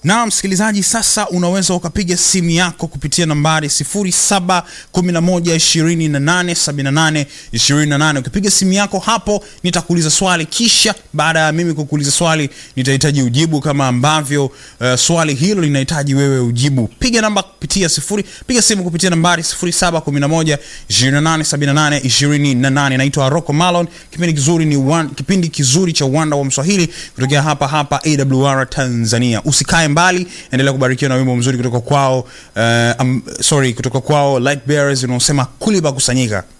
na msikilizaji, sasa unaweza ukapiga simu yako kupitia nambari 0711287828. Ukipiga simu yako hapo, nitakuuliza swali, kisha baada ya mimi kukuuliza swali nitahitaji ujibu kama ambavyo uh, swali hilo linahitaji wewe ujibu. Piga namba kupitia sifuri, piga simu kupitia nambari 0711287828. Naitwa Rocco Malon. Kipindi kizuri ni one, kipindi kizuri cha uwanda wa Mswahili kutokea hapa hapa AWR Tanzania. Usikae mbali, endelea kubarikiwa na wimbo mzuri kutoka kwao uh, um, sorry kutoka kwao Light Bearers unaosema kuliba kusanyika.